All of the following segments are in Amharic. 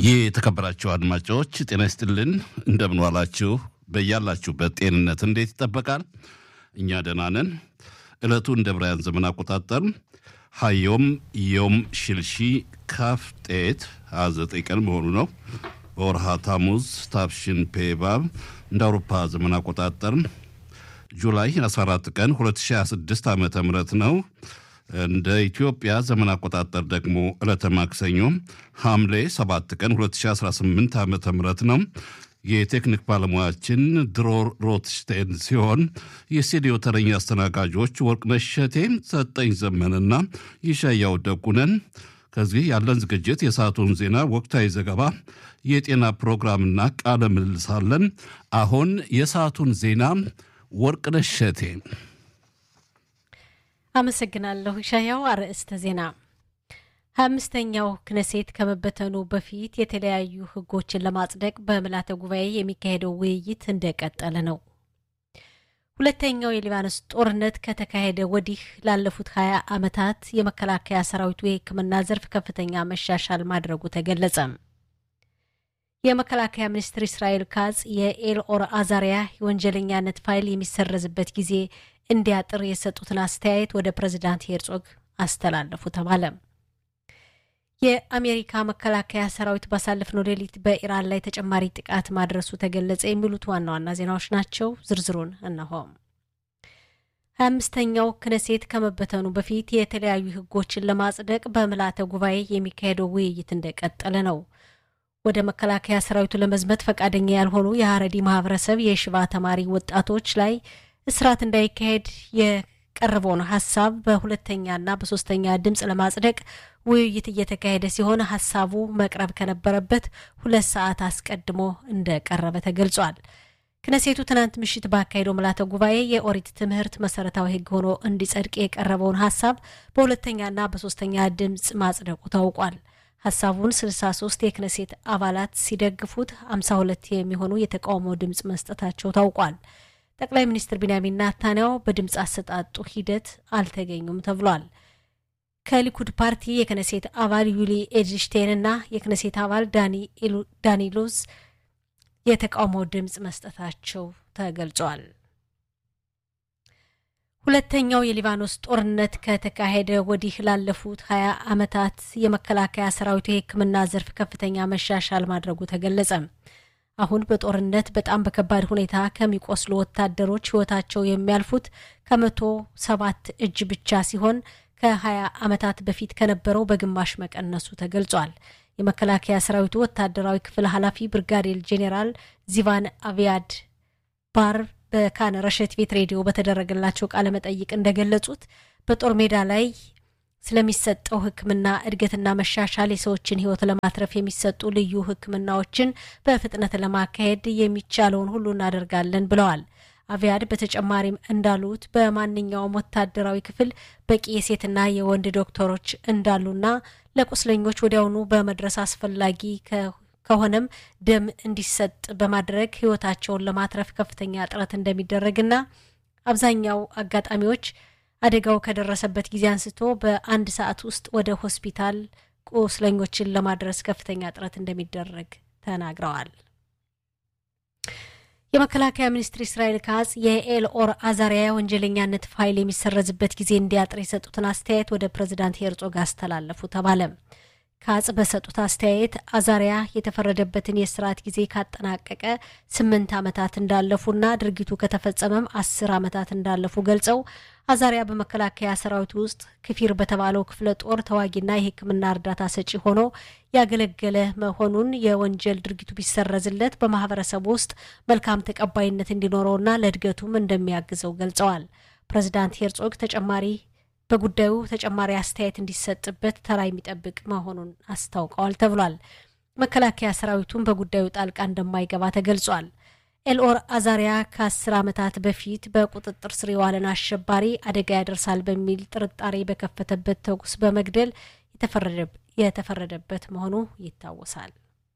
ይህ የተከበራችሁ አድማጮች ጤና ይስጥልን፣ እንደምን ዋላችሁ? በያላችሁበት ጤንነት እንዴት ይጠበቃል? እኛ ደህና ነን። ዕለቱ እንደ ብራያን ዘመን አቆጣጠር ሀዮም ዮም ሽልሺ ካፍ ጤት 29 ቀን መሆኑ ነው። በወርሃ ታሙዝ ታፍሽን ፔባብ እንደ አውሮፓ ዘመን አቆጣጠር ጁላይ 14 ቀን 2026 ዓ ም ነው። እንደ ኢትዮጵያ ዘመን አቆጣጠር ደግሞ ዕለተ ማክሰኞ ሐምሌ 7 ቀን 2018 ዓ ም ነው። የቴክኒክ ባለሙያችን ድሮ ሮትሽቴን ሲሆን የስቱዲዮ ተረኛ አስተናጋጆች ወርቅነሽ እሸቴ፣ ሰጠኝ ዘመንና ይሻያው ደጉነን። ከዚህ ያለን ዝግጅት የሰዓቱን ዜና፣ ወቅታዊ ዘገባ፣ የጤና ፕሮግራምና ቃለ ምልልሳለን። አሁን የሰዓቱን ዜና ወርቅነሽ እሸቴ። አመሰግናለሁ ሻያው። አርዕስተ ዜና ሀያ አምስተኛው ክነሴት ከመበተኑ በፊት የተለያዩ ሕጎችን ለማጽደቅ በምልዓተ ጉባኤ የሚካሄደው ውይይት እንደቀጠለ ነው። ሁለተኛው የሊባኖስ ጦርነት ከተካሄደ ወዲህ ላለፉት ሀያ ዓመታት የመከላከያ ሰራዊቱ የሕክምና ዘርፍ ከፍተኛ መሻሻል ማድረጉ ተገለጸ። የመከላከያ ሚኒስትር እስራኤል ካጽ የኤልኦር አዛሪያ የወንጀለኛነት ፋይል የሚሰረዝበት ጊዜ እንዲያጥር የሰጡትን አስተያየት ወደ ፕሬዚዳንት ሄርጾግ አስተላለፉ ተባለ። የአሜሪካ መከላከያ ሰራዊት ባሳለፍነው ሌሊት በኢራን ላይ ተጨማሪ ጥቃት ማድረሱ ተገለጸ። የሚሉት ዋና ዋና ዜናዎች ናቸው። ዝርዝሩን እነሆ። ሀያ አምስተኛው ክነሴት ከመበተኑ በፊት የተለያዩ ህጎችን ለማጽደቅ በምልዓተ ጉባኤ የሚካሄደው ውይይት እንደቀጠለ ነው። ወደ መከላከያ ሰራዊቱ ለመዝመት ፈቃደኛ ያልሆኑ የሀረዲ ማህበረሰብ የሽባ ተማሪ ወጣቶች ላይ እስራት እንዳይካሄድ የቀረበውን ሀሳብ በሁለተኛና በሶስተኛ ድምፅ ለማጽደቅ ውይይት እየተካሄደ ሲሆን ሀሳቡ መቅረብ ከነበረበት ሁለት ሰዓት አስቀድሞ እንደቀረበ ተገልጿል። ክነሴቱ ትናንት ምሽት ባካሄደው ምልዓተ ጉባኤ የኦሪት ትምህርት መሰረታዊ ህግ ሆኖ እንዲጸድቅ የቀረበውን ሀሳብ በሁለተኛና በሶስተኛ ድምፅ ማጽደቁ ታውቋል። ሀሳቡን 63 የክነሴት አባላት ሲደግፉት 52 የሚሆኑ የተቃውሞ ድምፅ መስጠታቸው ታውቋል። ጠቅላይ ሚኒስትር ቢንያሚን ናታንያሁ በድምፅ አሰጣጡ ሂደት አልተገኙም ተብሏል። ከሊኩድ ፓርቲ የክነሴት አባል ዩሊ ኤድልሽቴን እና የክነሴት አባል ዳኒ ሉዝ የተቃውሞ ድምፅ መስጠታቸው ተገልጿል። ሁለተኛው የሊባኖስ ጦርነት ከተካሄደ ወዲህ ላለፉት ሀያ ዓመታት የመከላከያ ሰራዊቱ የሕክምና ዘርፍ ከፍተኛ መሻሻል ማድረጉ ተገለጸ። አሁን በጦርነት በጣም በከባድ ሁኔታ ከሚቆስሉ ወታደሮች ህይወታቸው የሚያልፉት ከመቶ ሰባት እጅ ብቻ ሲሆን ከ20 ዓመታት በፊት ከነበረው በግማሽ መቀነሱ ተገልጿል። የመከላከያ ሰራዊቱ ወታደራዊ ክፍል ኃላፊ ብርጋዴር ጄኔራል ዚቫን አቪያድ ባር በካን ረሸት ቤት ሬዲዮ በተደረገላቸው ቃለ መጠይቅ እንደገለጹት በጦር ሜዳ ላይ ስለሚሰጠው ሕክምና እድገትና መሻሻል የሰዎችን ህይወት ለማትረፍ የሚሰጡ ልዩ ሕክምናዎችን በፍጥነት ለማካሄድ የሚቻለውን ሁሉ እናደርጋለን ብለዋል። አቪያድ በተጨማሪም እንዳሉት በማንኛውም ወታደራዊ ክፍል በቂ የሴትና የወንድ ዶክተሮች እንዳሉና ለቁስለኞች ወዲያውኑ በመድረስ አስፈላጊ ከሆነም ደም እንዲሰጥ በማድረግ ህይወታቸውን ለማትረፍ ከፍተኛ ጥረት እንደሚደረግና አብዛኛው አጋጣሚዎች አደጋው ከደረሰበት ጊዜ አንስቶ በአንድ ሰዓት ውስጥ ወደ ሆስፒታል ቁስለኞችን ለማድረስ ከፍተኛ ጥረት እንደሚደረግ ተናግረዋል። የመከላከያ ሚኒስትር እስራኤል ካጽ የኤልኦር አዛሪያ ወንጀለኛነት ፋይል የሚሰረዝበት ጊዜ እንዲያጥር የሰጡትን አስተያየት ወደ ፕሬዚዳንት ሄርጾግ አስተላለፉ ተባለ። ካጽ በሰጡት አስተያየት አዛሪያ የተፈረደበትን የስርዓት ጊዜ ካጠናቀቀ ስምንት ዓመታት እንዳለፉና ድርጊቱ ከተፈጸመም አስር ዓመታት እንዳለፉ ገልጸው አዛሪያ በመከላከያ ሰራዊት ውስጥ ክፊር በተባለው ክፍለ ጦር ተዋጊና የሕክምና እርዳታ ሰጪ ሆኖ ያገለገለ መሆኑን የወንጀል ድርጊቱ ቢሰረዝለት በማህበረሰቡ ውስጥ መልካም ተቀባይነት እንዲኖረውና ለእድገቱም እንደሚያግዘው ገልጸዋል። ፕሬዚዳንት ሄርጾግ ተጨማሪ በጉዳዩ ተጨማሪ አስተያየት እንዲሰጥበት ተራ የሚጠብቅ መሆኑን አስታውቀዋል ተብሏል። መከላከያ ሰራዊቱን በጉዳዩ ጣልቃ እንደማይገባ ተገልጿል። ኤልኦር አዛሪያ ከአስር ዓመታት በፊት በቁጥጥር ስር የዋለን አሸባሪ አደጋ ያደርሳል በሚል ጥርጣሬ በከፈተበት ተኩስ በመግደል የተፈረደበት መሆኑ ይታወሳል።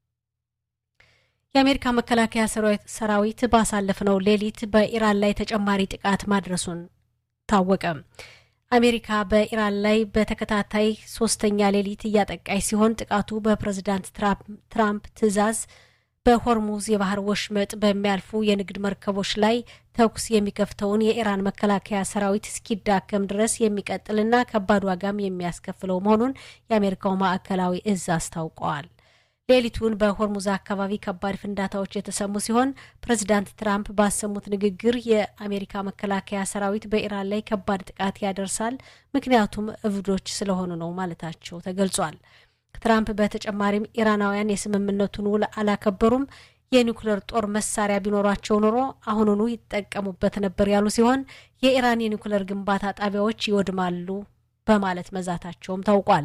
የአሜሪካ መከላከያ ሰራዊት ባሳለፍነው ሌሊት በኢራን ላይ ተጨማሪ ጥቃት ማድረሱን ታወቀ። አሜሪካ በኢራን ላይ በተከታታይ ሶስተኛ ሌሊት እያጠቃች ሲሆን ጥቃቱ በፕሬዝዳንት ትራምፕ ትዕዛዝ በሆርሙዝ የባህር ወሽመጥ በሚያልፉ የንግድ መርከቦች ላይ ተኩስ የሚከፍተውን የኢራን መከላከያ ሰራዊት እስኪዳከም ድረስ የሚቀጥልና ከባድ ዋጋም የሚያስከፍለው መሆኑን የአሜሪካው ማዕከላዊ እዝ አስታውቀዋል። ሌሊቱን በሆርሙዝ አካባቢ ከባድ ፍንዳታዎች የተሰሙ ሲሆን ፕሬዚዳንት ትራምፕ ባሰሙት ንግግር የአሜሪካ መከላከያ ሰራዊት በኢራን ላይ ከባድ ጥቃት ያደርሳል፣ ምክንያቱም እብዶች ስለሆኑ ነው ማለታቸው ተገልጿል። ትራምፕ በተጨማሪም ኢራናውያን የስምምነቱን ውል አላከበሩም፣ የኒውክሌር ጦር መሳሪያ ቢኖሯቸው ኖሮ አሁኑኑ ይጠቀሙበት ነበር ያሉ ሲሆን የኢራን የኒውክሌር ግንባታ ጣቢያዎች ይወድማሉ በማለት መዛታቸውም ታውቋል።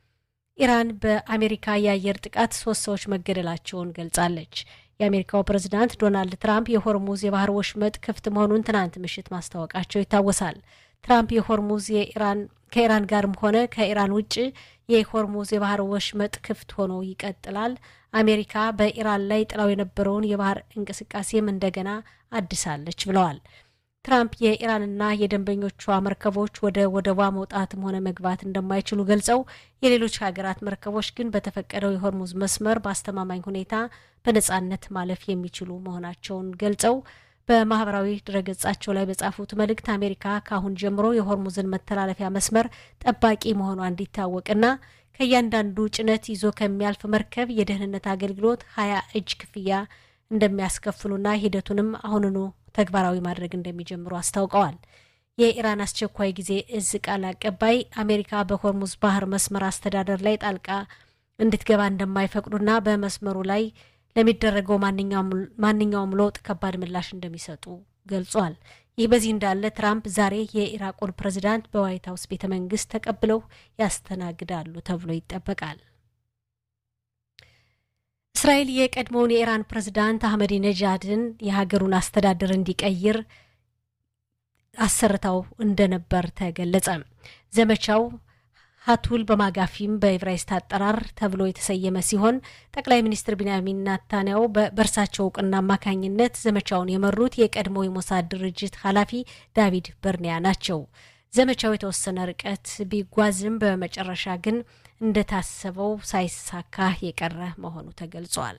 ኢራን በአሜሪካ የአየር ጥቃት ሶስት ሰዎች መገደላቸውን ገልጻለች። የአሜሪካው ፕሬዝዳንት ዶናልድ ትራምፕ የሆርሙዝ የባህር ወሽመጥ ክፍት መሆኑን ትናንት ምሽት ማስታወቃቸው ይታወሳል። ትራምፕ የሆርሙዝ የኢራን ከኢራን ጋርም ሆነ ከኢራን ውጭ የሆርሙዝ የባህር ወሽመጥ ክፍት ሆኖ ይቀጥላል፣ አሜሪካ በኢራን ላይ ጥላው የነበረውን የባህር እንቅስቃሴም እንደገና አድሳለች ብለዋል። ትራምፕ የኢራንና የደንበኞቿ መርከቦች ወደ ወደቧ መውጣትም ሆነ መግባት እንደማይችሉ ገልጸው የሌሎች ሀገራት መርከቦች ግን በተፈቀደው የሆርሙዝ መስመር በአስተማማኝ ሁኔታ በነጻነት ማለፍ የሚችሉ መሆናቸውን ገልጸው በማህበራዊ ድረገጻቸው ላይ በጻፉት መልእክት አሜሪካ ከአሁን ጀምሮ የሆርሙዝን መተላለፊያ መስመር ጠባቂ መሆኗ እንዲታወቅና ከእያንዳንዱ ጭነት ይዞ ከሚያልፍ መርከብ የደህንነት አገልግሎት ሀያ እጅ ክፍያ እንደሚያስከፍሉና ሂደቱንም አሁንኑ ተግባራዊ ማድረግ እንደሚጀምሩ አስታውቀዋል። የኢራን አስቸኳይ ጊዜ እዝ ቃል አቀባይ አሜሪካ በሆርሙዝ ባህር መስመር አስተዳደር ላይ ጣልቃ እንድትገባ እንደማይፈቅዱና በመስመሩ ላይ ለሚደረገው ማንኛውም ለውጥ ከባድ ምላሽ እንደሚሰጡ ገልጿል። ይህ በዚህ እንዳለ ትራምፕ ዛሬ የኢራቁን ፕሬዚዳንት በዋይት ሀውስ ቤተ መንግስት ተቀብለው ያስተናግዳሉ ተብሎ ይጠበቃል። እስራኤል የቀድሞውን የኢራን ፕሬዝዳንት አህመዲ ነጃድን የሀገሩን አስተዳደር እንዲቀይር አሰርታው እንደነበር ተገለጸ። ዘመቻው ሀቱል በማጋፊም በዕብራይስጥ አጠራር ተብሎ የተሰየመ ሲሆን ጠቅላይ ሚኒስትር ቢንያሚን ናታንያው በእርሳቸው እውቅና አማካኝነት ዘመቻውን የመሩት የቀድሞ የሞሳድ ድርጅት ኃላፊ ዳቪድ በርኒያ ናቸው። ዘመቻው የተወሰነ ርቀት ቢጓዝም በመጨረሻ ግን እንደታሰበው ሳይሳካ የቀረ መሆኑ ተገልጿል።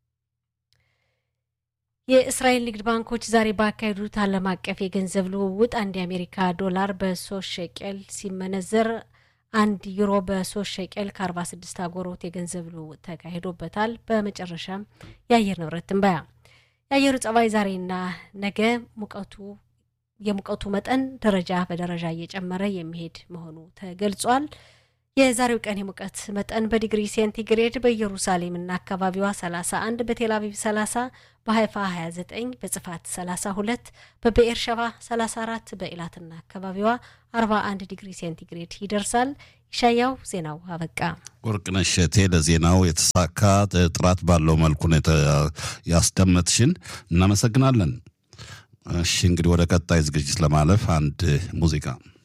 የእስራኤል ንግድ ባንኮች ዛሬ ባካሄዱት ዓለም አቀፍ የገንዘብ ልውውጥ አንድ የአሜሪካ ዶላር በሶስት ሸቄል ሲመነዘር አንድ ዩሮ በሶስት ሸቄል ከ46 አጎሮት የገንዘብ ልውውጥ ተካሂዶበታል። በመጨረሻም የአየር ንብረት ትንበያ። የአየሩ ጸባይ ዛሬና ነገ ሙቀቱ የሙቀቱ መጠን ደረጃ በደረጃ እየጨመረ የሚሄድ መሆኑ ተገልጿል። የዛሬው ቀን የሙቀት መጠን በዲግሪ ሴንቲግሬድ በኢየሩሳሌምና አካባቢዋ 31፣ በቴል አቪቭ 30፣ በሀይፋ 29፣ በጽፋት 32፣ በብኤር ሸባ 34፣ በኢላትና አካባቢዋ 41 ዲግሪ ሴንቲግሬድ ይደርሳል። ይሻያው ዜናው አበቃ። ወርቅነሽ እሸቴ ለዜናው የተሳካ ጥራት ባለው መልኩ ያስደመጥሽን እናመሰግናለን። እሺ እንግዲህ ወደ ቀጣይ ዝግጅት ለማለፍ አንድ ሙዚቃ